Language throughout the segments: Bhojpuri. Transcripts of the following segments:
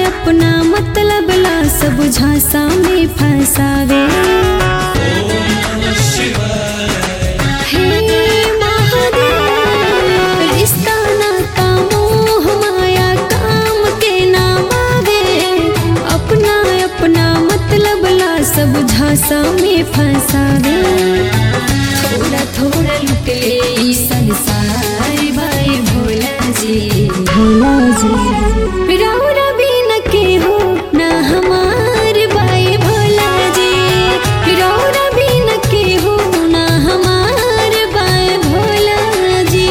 अपना मतलब ला सब झांसा में फंसावे हे महादेव, रिश्ता नाता मोह माया काम के नाम आवे अपना अपना मतलब ला सब झांसा में फंसावे थोड़ा थोड़ा लुट ले ई संसार भाई भोला जी भोला जी राउरा भी न के हो ना हमार भाई भोला जी राउरा भी न के हो ना हमार भाई भोला जी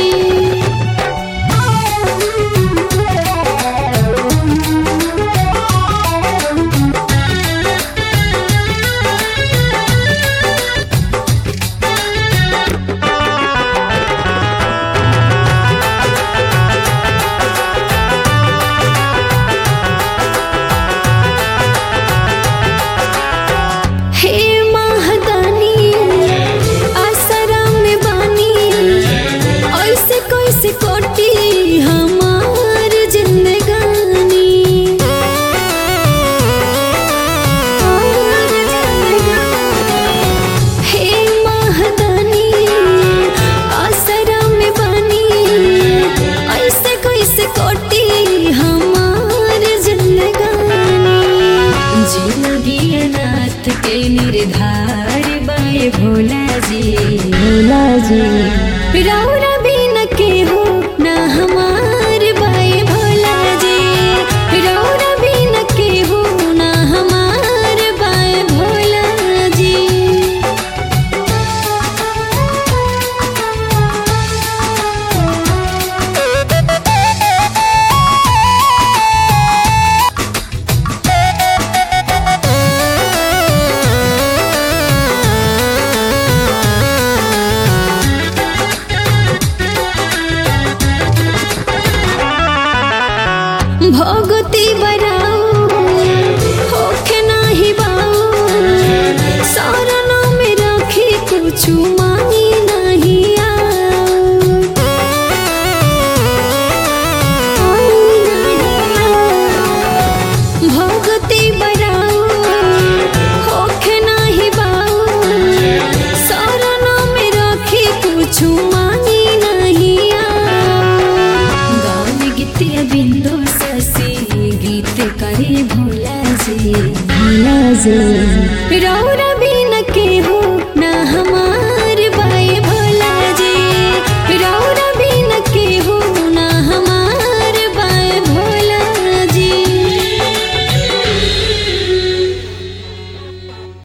हे महादानी आसरा में बानी ऐसे कैसे कोटी हमार जिंदगानी हे महादानी आसरा में बानी ऐसे कैसे कोटी हमार जिंदगानी जिंदगी अनाथ के निर्धार बाए भोला जी भोला जी राउरा भी न के हो ना हमार बाए भोला जी राउरा भी न के हो ना हमार बाए भोला जी भगती बराऊ होखे नाही बाऊ सारना में रखी कुछ मांगी नहीं आऊ। भगती बराऊ होखे नाही बाऊ सारना में रखी कुछ मांगी नहीं आऊ। गान गीतिया बिंदु ससी गीत करे भोला जी भोला जी रौरा भी